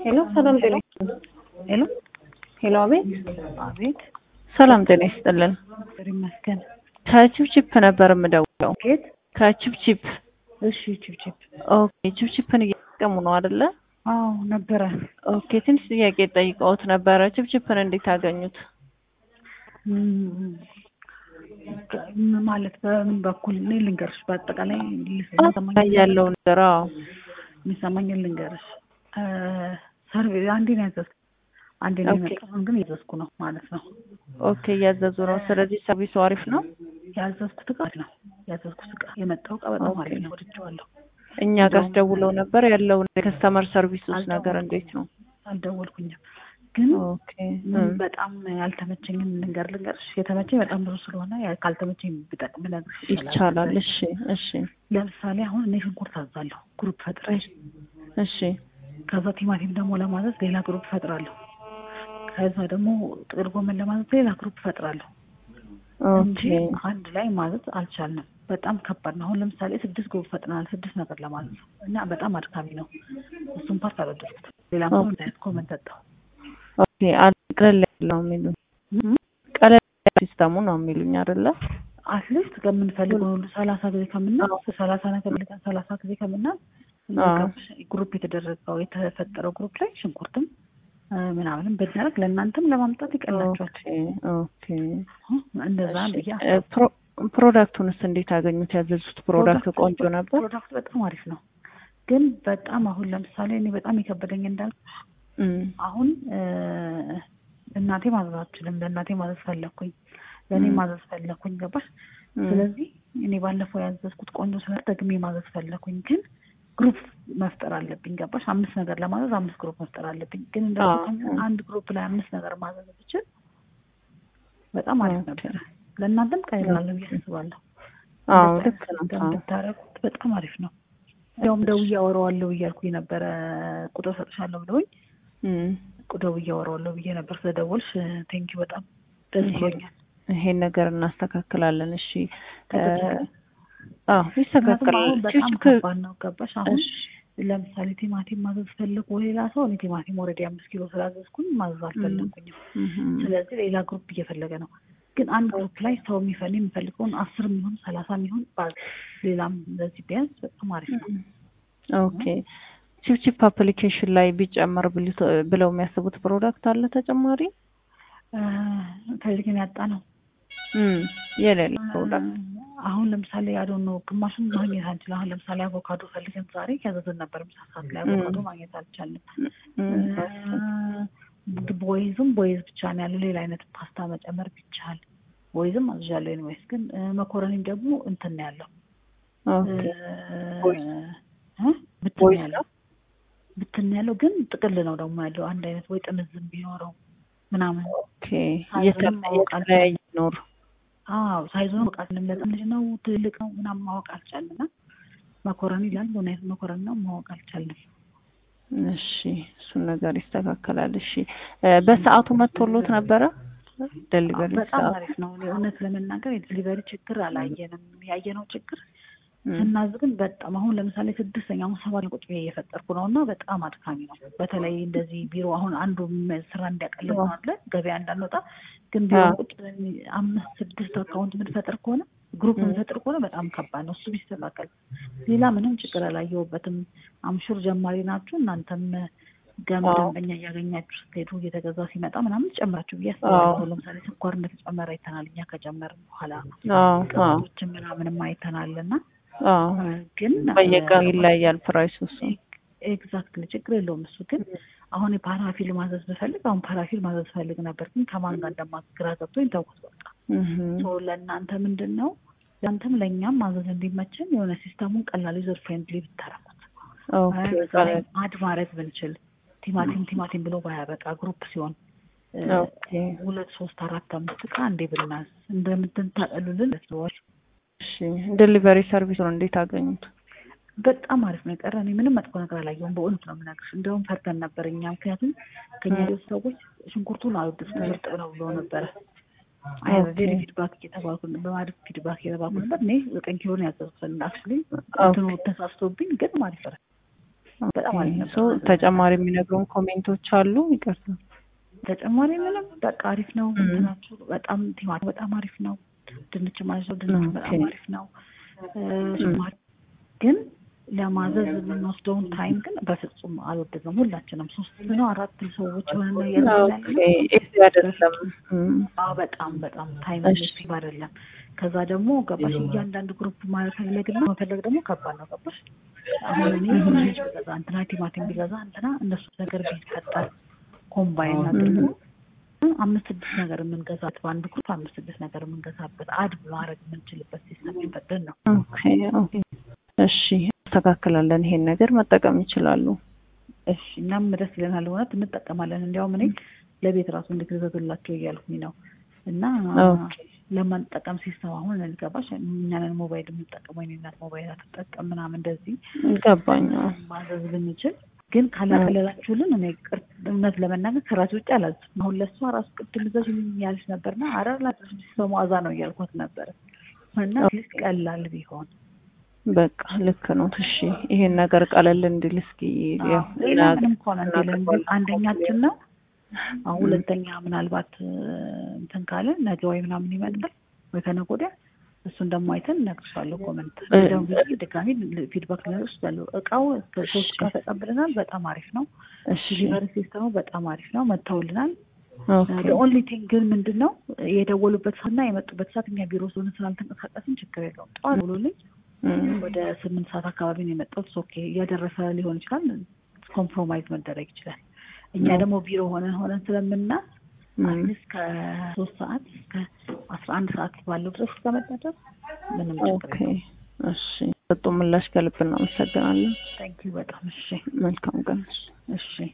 ሄሎ ሰላም ጤና ሄሎ ሄሎ አቤት አቤት ሰላም ጤና ይስጥልን እግዚአብሔር ይመስገን። ከቺፕቺፕ ነበር የምደውለው ኬት? ከቺፕቺፕ እሺ ቺፕቺፕ። ኦኬ ቺፕቺፕን እየተጠቀሙ ነው አይደለ አዎ ነበረ። ኦኬ ትንሽ ጥያቄ ጠይቀውት ነበረ ቺፕቺፕን እንዴት አገኙት እም፣ ም- ማለት በምን በኩል እኔ ልንገርሽ፣ በአጠቃላይ ልሰማኝ ላይ ያለው ነገር አዎ የሚሰማኝን ልንገርሽ። እ፣ ሰርቪ አንዴ ነው ያዘዝኩት፣ አንዴ ነው ኦኬ። የመጣውን ግን እያዘዝኩ ነው ማለት ነው። ኦኬ እያዘዙ ነው ስለዚህ ሰርቪሱ አሪፍ ነው ያዘዝኩት እቃ ነው ያዘዝኩት እቃ የመጣው እቃ በጣም ኦኬ። አሪፍ ነው፣ ወድጄዋለሁ። እኛ ጋር ደውለው ነበር ያለውን የከስተመር ሰርቪስ ውስጥ ነገር እንዴት ነው አልደወልኩኝም ግን ኦኬ ምን እም፣ በጣም ያልተመቸኝን ልንገር ልንገርሽ የተመቸኝ በጣም ብዙ ስለሆነ ያ- ካልተመቸኝ ብጠቅም ልነግርሽ ይቻላል እሺ እሺ ለምሳሌ አሁን እኔ ሽንኩርት አዛለሁ ግሩፕ ፈጥሬ እሺ ከዛ ቲማቲም ደግሞ ለማዘዝ ሌላ ግሩፕ ፈጥራለሁ ከዛ ደግሞ ጥቅል ጎመን ለማዘዝ ሌላ ግሩፕ ፈጥራለሁ እንጂ ኦኬ አንድ ላይ ማዘዝ አልቻልንም በጣም ከባድ ነው አሁን ለምሳሌ ስድስት ግሩፕ ፈጥናል ስድስት ነገር ለማዘዝ እና በጣም አድካሚ ነው እሱን ፓርት አልወደድኩትም ሌላ ሰው ኦኬ። እንዳይነት ኮመንት ሰጠው ኦኬ አል- ቀለል ያለው የሚሉኝ ቀለል ያለ ሲስተሙ ነው የሚሉኝ አይደለ አትሊስት ከምንፈልገው ሁሉ ሰላሳ ጊዜ ከምናል ሰላሳ ነገር ልቀን ሰላሳ ጊዜ ከምናል አዎ። ግሩፕ የተደረገው የተፈጠረው ግሩፕ ላይ ሽንኩርትም እ፣ ምናምንም ብናደርግ ለእናንተም ለማምጣት ይቀላቸዋል። ኦኬ ኦኬ እንደዛ ብዬ እ፣ ፕሮ- ፕሮዳክቱንስ እንዴት አገኙት? ያዘዙት ፕሮዳክት ፕሮዳክቱ- ቆንጆ ነበር። ፕሮዳክቱ በጣም አሪፍ ነው፣ ግን በጣም አሁን ለምሳሌ እኔ በጣም የከበደኝ እንዳልኩ እም፣ አሁን እ፣ እናቴ ማዘዝ አልችልም። ለእናቴ ማዘዝ ፈለግኩኝ፣ ለእኔ ም። ማዘዝ ፈለግኩኝ። ገባሽ? እም፣ ስለዚህ እኔ ባለፈው ያዘዝኩት ቆንጆ ስለ ደግሜ ማዘዝ ፈለግኩኝ፣ ግን ግሩፕ መፍጠር አለብኝ። ገባሽ? አምስት ነገር ለማዘዝ አምስት ግሩፕ መፍጠር አለብኝ። ግን እንዳልኩኝ አዎ። አንድ ግሩፕ ላይ አምስት ነገር ማዘዝ ብችል በጣም አሪፍ ኦኬ። ነበረ። ለእናንተም ቀይላለ ብዬ አስባለሁ። አዎ እንደዚህ ልክ ነው። አይነት አዎ። ብታረጉት በጣም አሪፍ ነው። እንዲያውም ደውዬ አወራዋለሁ እያልኩኝ ነበረ ቁጥር ሰጥሻለሁ ብለውኝ እም፣ ደውዬ አወራዋለሁ ብዬ ነበር። ስለደወልሽ ቴንኪ በጣም ደስ ይሄ- ብሎኛል። ይሄን ነገር እናስተካክላለን። እሺ እ፣ ከተቻለ አዎ ምክንያቱም ይስተካከላል። አሁን በጣም ችግር ከባድ ነው። ገባሽ? አሁን እሺ፣ ለምሳሌ ቲማቲም ማዘዝ ፈልጎ ሌላ ሰው እኔ ቲማቲም ወረዲ አምስት ኪሎ ስላዘዝኩኝ ማዘዝ አልፈለግኩኝም። እም፣ ስለዚህ ሌላ ግሩፕ እየፈለገ ነው። ግን አንድ ግሩፕ ላይ ሰው የሚፈል የሚፈልገውን አስር የሚሆን ሰላሳ የሚሆን ባዝ ሌላም እንደዚህ ቢያንስ በጣም አሪፍ ነው። ኦኬ ቺፕቺፕ አፕሊኬሽን ላይ ቢጨመር ብሉ- ብለው የሚያስቡት ፕሮዳክት አለ ተጨማሪ እ፣ ፈልገን ያጣ ነው። እም፣ የሌለ ፕሮዳክት አሁን ለምሳሌ ያዶን ነው ግማሹን ማግኘት አንችል። አሁን ለምሳሌ አቮካዶ ፈልገን ዛሬ ያዘዝን ነበር ምሳ ሰዓት ላይ አቮካዶ ማግኘት አልቻልንም። ቦይዝም ቦይዝ ብቻ ነው ያለው። ሌላ አይነት ፓስታ መጨመር ቢቻል ቦይዝም አዝዣለሁ። ኤኒዌይስ ግን እ፣ መኮረኒም ደግሞ እንትን ነው ያለው ኦኬ ቦይዝ? እ፣ ብትን ቦይዝ ያለው ብትን ያለው ግን ጥቅል ነው ደግሞ ያለው አንድ አይነት ወይ ጥምዝም ቢኖረው ምናምን ኦኬ ሳይዙንም እየተለ- ማወቅ የተለያየ ኖር አዎ ሳይዞን ማወቅ አልቻልንም። ለጣም ልጅ ነው ትልቅ ነው ምናምን ማወቅ አልቻልንም። እና መኮረኒ ይላል ምን አይነት መኮረኒ ነው ማወቅ አልቻልንም። እሺ እሱን ነገር ይስተካከላል። እሺ እ፣ በሰዓቱ መጥቶሎት ነበረ ደሊቨሪ በጣም ሰዓት አሪፍ ነው። እውነት ለመናገር የዲሊቨሪ ችግር አላየንም። ያየነው ችግር እም፣ ስናዝ ግን በጣም አሁን ለምሳሌ ስድስተኛ አሁን ሰባት ቁጭ ብዬ እየፈጠርኩ ነው እና በጣም አድካሚ ነው። በተለይ እንደዚህ ቢሮ አሁን አንዱ ም- ስራ እንዲያቀልል ነው አለ ገበያ እንዳንወጣ ግን ቢሮ አዎ። ቁጭ ብለን አምስት ስድስት አካውንት የምንፈጥር ከሆነ ግሩፕ እም። የምንፈጥር ከሆነ በጣም ከባድ ነው። እሱ ቢስተካከል ሌላ ምንም ችግር አላየሁበትም። አምሹር ጀማሪ ናችሁ እናንተም ገም አዎ። ደንበኛ እያገኛችሁ ስትሄዱ እየተገዛ ሲመጣ ምናምን ጨምራችሁ ብዬ አዎ። አስባለሁ። ለምሳሌ ስኳር እንደተጨመረ አይተናል እኛ ከጨመርን በኋላ አዎ አዎ ቅባቶችን ምናምንም አይተናል እና አዎ ግን በየቀኑ ይለያል ፕራይሱ እሱ ኤግዛክትሊ ችግር የለውም እሱ ግን አሁን የፓራፊል ማዘዝ ብፈልግ አሁን ፓራፊል ማዘዝ ፈልግ ነበር ግን ከማን ጋር እንደማግራ ገብቶኝ ተውኩት በቃ እም፣ ሶ ለእናንተ ምንድን ነው ለአንተም ለእኛም ማዘዝ እንዲመችን የሆነ ሲስተሙን ቀላል ዩዘር ፍሬንድሊ ብታረጉት ኦኬ በዛ ላይ አድ ማድረግ ብንችል ቲማቲም ቲማቲም ብሎ ባያበቃ ግሩፕ ሲሆን እ፣ ኦኬ ሁለት ሶስት አራት አምስት እቃ እንዴ ብናዝ እንደምትንታቀሉልን ለሰዎች እሺ ዴሊቨሪ ሰርቪሱን እንዴት አገኙት? በጣም አሪፍ ነው። የቀረ እኔ ምንም መጥፎ ነገር አላየሁም። በእውነት ነው የምነግርሽ። እንደውም ፈርተን ነበር እኛ ምክንያቱም ከኛ ሌሎች ሰዎች ሽንኩርቱን አልወደድኩም እርጥብ ነው ብሎ ነበረ። ቬሪ ፊድባክ እየተባልኩ በማለት ፊድባክ እየተባልኩ ነበር። እኔ ዘጠኝ ኪሎ ነው ያዘዝኩት። አክቹዋሊ እንትኑ ተሳስቶብኝ ግን ማለት ነው በጣም አሪፍ ኦኬ። ነበር። ሶ ተጨማሪ የሚነግሩን ኮሜንቶች አሉ? ይቅርታ። ተጨማሪ ምንም በቃ አሪፍ ነው። ም። እንትናችሁ በጣም ቲማቲም በጣም አሪፍ ነው። ድንች ማለት ነው ድንች በጣም ኦኬ። አሪፍ ነው። ጭማሪ ግን ለማዘዝ የምንወስደውን ታይም ግን በፍጹም አልወደድም። ሁላችንም ሶስት ነው አራት ሰዎች ሆነን ነው ኦኬ። እያዘዝን ኤዚ አይደለም። እም፣ አዎ በጣም በጣም ታይም እሺ። ኢፌክቲቭ አይደለም። ከዛ ደግሞ ገባሽ እያንዳንዱ ግሩፕ መፈለግና መፈለግ ደግሞ ከባድ ነው። ገባሽ አሁን እኔ ድንች ቢገዛ እንትና ቲማቲም ቢገዛ እንትና እነሱ ነገር ቢፈጠር ኮምባይን አድርጎ አምስት ስድስት ነገር የምንገዛበት በአንድ ግሩፕ አምስት ስድስት ነገር የምንገዛበት አድ ማድረግ የምንችልበት ሲስተም ቢፈጠር ነው። ኦኬ ኦኬ። እሺ አስተካክላለን። ይሄን ነገር መጠቀም ይችላሉ። እሺ እኛም ደስ ይለናል። እውነት እንጠቀማለን። እንዲያውም እኔ ለቤት ራሱ እንድትገዛላቸው እያልኩኝ ነው እና ኦኬ። ለማንጠቀም ሲስተም አሁን እንገባሽ እኛንን ሞባይል የምንጠቀመው የእኔ እናት ሞባይል አትጠቀም ምናምን እንደዚህ ገባኝ። ማዘዝ ብንችል ግን ካላቀለላችሁልን እኔ ቅር እውነት ለመናገር ከራሴ ውጭ አላዝም። አሁን ለእሷ ራሱ ቅድም እዛች ያለች ነበርና አረ ላጥሽ በመዋዛ ነው እያልኳት ነበር እና ሊስ ቀላል ቢሆን በቃ ልክ ነው። እሺ ይሄን ነገር ቀለል እንዲል እስኪ ያው ሌላ ምንም ከሆነ እንዲልን ግን አንደኛችን ነው። አሁን ሁለተኛ ምናልባት እንትን ካለ ነገ ወይ ምናምን ይመጣል ወይ ከነገ ወዲያ እሱን ደግሞ አይተን እነግርሻለሁ። ኮመንት ደግሞ ጊዜ ድጋሚ ፊድባክ ልነግርሽ እችላለሁ። እቃው ሶስት እቃ ተቀብለናል። በጣም አሪፍ ነው። እሺ ዲሊቨሪ ሲስተሙ በጣም አሪፍ ነው። መጥተውልናል። ኦኬ ኦንሊ ቲንግ ግን ምንድን ነው የደወሉበት ሰዓትና የመጡበት ሰዓት እኛ ቢሮ ስለሆነ ስላልተንቀሳቀስን ችግር የለውም። ጠዋት ብሎልኝ እም፣ ወደ ስምንት ሰዓት አካባቢ ነው የመጣሁት። ኦኬ እያደረሰ ሊሆን ይችላል። ኮምፕሮማይዝ መደረግ ይችላል። እኛ ደግሞ ቢሮ ሆነን ሆነን ስለምናስ እም፣ አትሊስት ከሶስት ሰዓት እስከ አስራ አንድ ሰዓት ባለው ድረስ እስከመጣ ድረስ ምንም ችግር ኦኬ እሺ። ሰጡ ምላሽ ከልብ እናመሰግናለን። ታንኪዩ በጣም እሺ መልካም ቀን። እሺ